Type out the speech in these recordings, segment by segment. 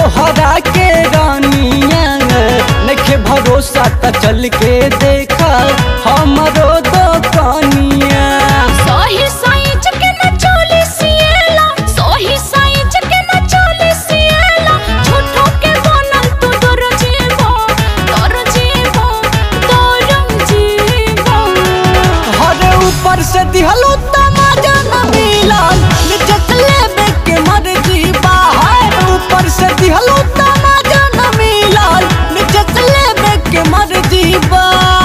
तोहरा के रानिया नखे भरोसा त चल के देखा हमरो दोकानिया सोही साइज के न चोली सिएला सोही साइज के न चोली सिएला झूठो के बनल तू दर जीवो दर जीवो दर जीवो हरे ऊपर से दिहलो तमाजा न मिलल नीचे से लेबे के मर्जी बाहर ऊपर से दिहलो तमाजा न मिलल नीचे से लेबे के मर्जी बा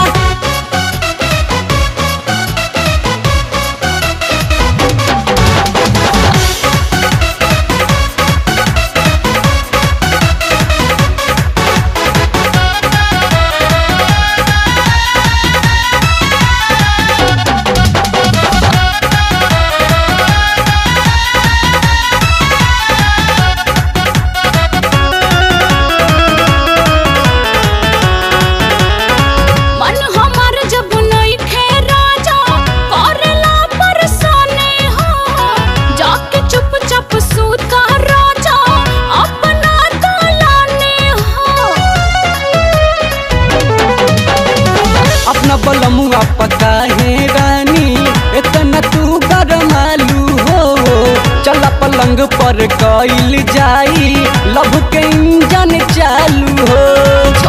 मन हमार जब नहीं खे राजा करेला परेशानी हो जाके चुपचाप सूता राजा अपना दलाने हो अपना बलमुआ पका है रानी इतना तू गरमालू हो चला पलंग पर कइल जाई लभ के इंजन चालू हो